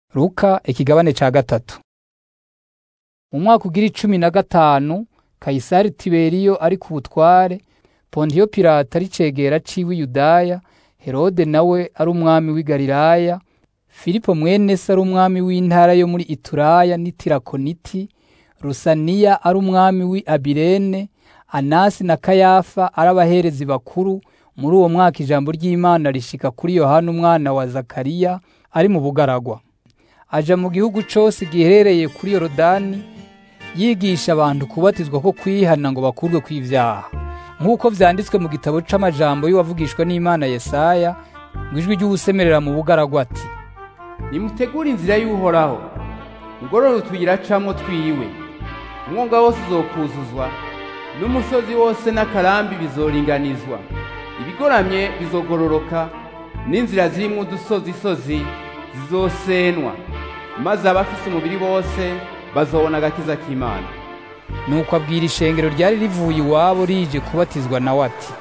Luka ikigabane ca gatatu mu mwaka ugira icumi na gatanu Kayisari Tiberiyo ari ku butware Pontiyo Pilato ari cegera ciwe Yudaya Herode nawe ari umwami w'i Galilaya Filipo mwene se ari umwami w'intara yo muri Ituraya n'Itirakoniti Rusaniya ari umwami w'i Abirene Anasi na Kayafa ari abaherezi bakuru muri uwo mwaka ijambo ry'Imana rishika kuri Yohana umwana wa Zakariya ari mu bugaragwa aja mu gihugu cose giherereye kuri Yorodani yigisha abantu kubatizwa ko kwihana ngo bakurwe kw'ivyaha nk'uko vyanditswe mu gitabo c'amajambo y'uwavugishwa n'Imana Yesaya ngo ijwi ry'uwusemerera mu bugaragwa ati nimutegure inzira y'uhoraho mugorore utuyira camwo twiwe umwonga wose uzokuzuzwa n'umusozi wose n'akarambi bizoringanizwa ibigoramye bizogororoka n'inzira zirimwo udusozisozi zizosenwa maze abafise umubiri bose bazobona agakiza k'Imana nuko abwira ishengero ryari rivuye iwabo rije kubatizwa nawe ati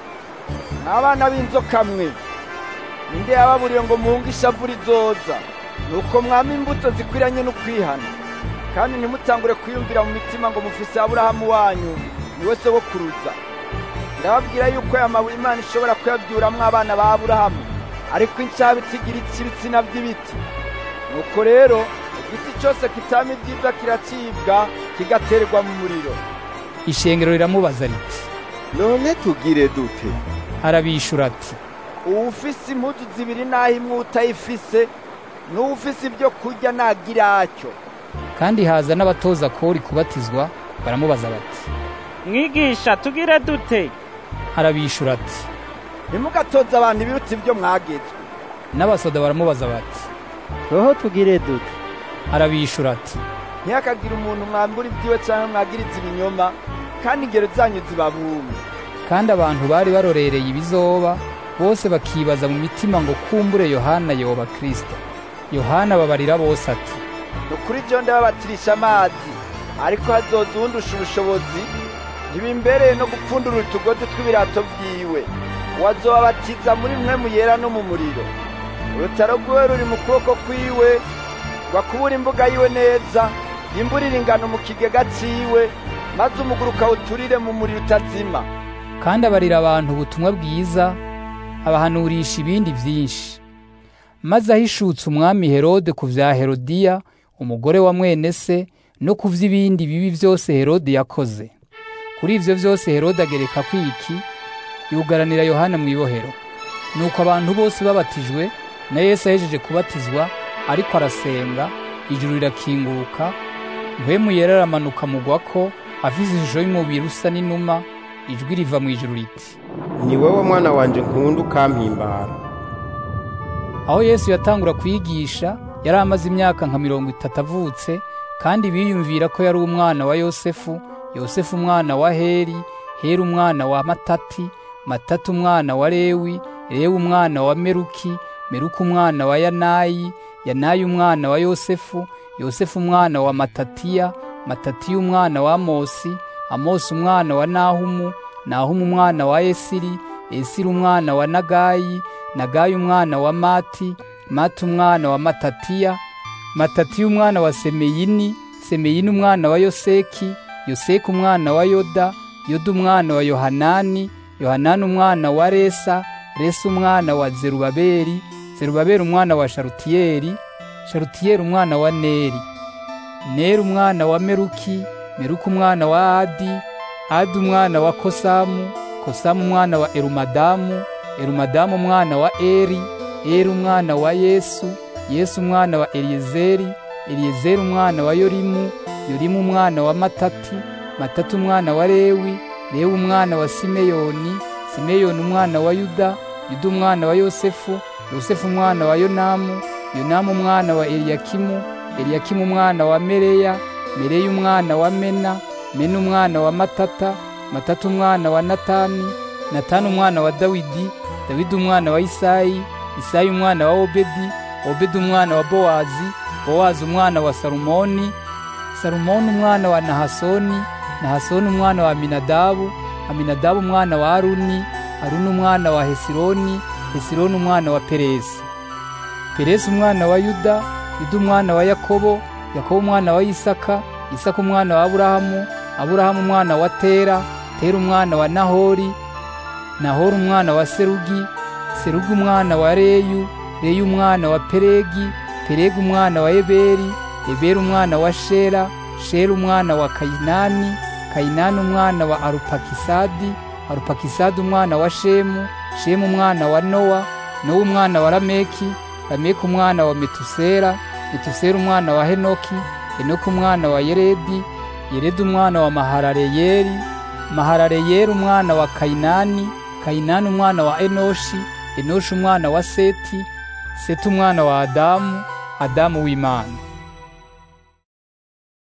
abana b'inzoka mwe ninde yababuriye ngo muhunge ishavu rizoza nuko mwama imbuto zikwiranye n'ukwihana kandi ntimutangure kwiyumvira mu mitima ngo mufise aburahamu wanyu niwe sogokuruza ndababwira yuko aya mabuye imana ishobora kuyabyuramwo abana ba aburahamu ariko incabiti igira ibitsina by'ibiti nuko rero igiti cyose kitama ibyiza kiracibwa kigaterwa mu muriro ishengero riramubaza riti none tugire dute arabishura ati uwufise impuzu zibiri naho imwe utayifise n'uwufise ibyo kurya nagira atyo kandi haza n'abatoza kori kubatizwa baramubaza bati mwigisha tugire dute arabishura ati ntimugatoze abantu ibiruta ibyo mwagezwe n'abasoda baramubaza bati roho tugire dute arabishura ati ntihakagire umuntu mwambura ibyiwe cyangwa mwagiriza ibinyoma kandi ingero zanyu zibabume kandi abantu bari barorereye ibizoba bose bakibaza mu mitima ngo kumbure yohana yoba kristo yohana babarira bose ati ni ukuri byo ndababatirisha amazi ariko hazoza uwundusha ubushobozi ntibimbereye no gupfundura utugozi tw'ibirato byiwe wazobabatiza muri mwe muyera no mu muriro urutaro rwiwe ruri mu kuboko kwiwe rwakubura imbuga yiwe neza yimburira ingano mu kigega ciwe maze umuguru ukawuturire mu muriro utazima kandi abarira abantu ubutumwa bwiza abahanurisha ibindi vyinshi maze ahishutse umwami herode ku vya herodiya umugore wa mwene se no ku vy'ibindi bibi vyose herode yakoze kuri ivyo vyose herode agereka kwiki yugaranira yohana mu ibohero nuko abantu bose babatijwe na yesu ahejeje kubatizwa ariko arasenga ijuru rirakinguruka mpwemu yera aramanuka mugwako afise ishusho y'umubiri usa n'inuma ijwi riva mu ijuru riti ni wowe mwana wanje nkunda ukampimbara aho yesu yatangura kwigisha yari amaze imyaka nka mirongo itatu avutse kandi biyumvira ko yari umwana wa yosefu yosefu umwana wa heri heri umwana wa matati matati umwana wa lewi lewi umwana wa meruki meruki umwana wa yanayi yanayi umwana wa yosefu yosefu umwana wa matatiya matatiya umwana wa amosi amosi umwana wa nahumu nahumu umwana wa esiri esiri umwana wa nagayi nagayi umwana wa mati mati umwana wa matatiya matatiya umwana wa semeyini semeyini umwana wa yoseki yoseki umwana wa yoda yoda umwana wa yohanani yohanani umwana wa resa resa umwana wa zerubabeli zerubabeli umwana wa sharutiyeli sharutiyeli umwana wa neri neri umwana wa meruki meruki umwana wa adi adi umwana wa kosamu kosamu umwana wa erumadamu erumadamu umwana wa eri eri umwana wa yesu yesu umwana wa eliyezeri eliyezeri umwana wa yorimu yorimu umwana wa matati matati umwana wa lewi lewi umwana wa simeyoni simeyoni umwana wa yuda yuda umwana wa yosefu yosefu umwana wa yonamu yonamu umwana wa eliyakimu eliyakimu umwana wa mereya mereya umwana wa mena mena umwana wa matata matata umwana wa natani natani umwana wa dawidi dawidi umwana wa isayi isayi umwana wa obedi obedi umwana wa bowazi bowazi umwana wa salumoni salumoni umwana wa nahasoni nahasoni umwana wa aminadabu aminadabu umwana wa aruni aruni umwana wa hesironi hesironi umwana wa peresi peresi umwana wa yuda yuda umwana wa yakobo yakobo umwana wa isaka isaka umwana wa aburahamu aburahamu umwana wa tera tera umwana wa nahori nahori umwana wa serugi serugi umwana wa reyu reyu umwana wa peregi peregi umwana wa eberi eberi umwana wa shera shera umwana wa kayinani kayinani umwana wa arupakisadi arupakisadi umwana wa shemu shemu umwana wa nowa nowa umwana wa lameki lameki umwana wa metusera metusera umwana wa henoki henoki umwana wa yeredi yeredi umwana wa maharareyeri maharareyeri umwana wa kayinani kayinani umwana wa enoshi enoshi umwana wa seti seti umwana wa adamu adamu w'imana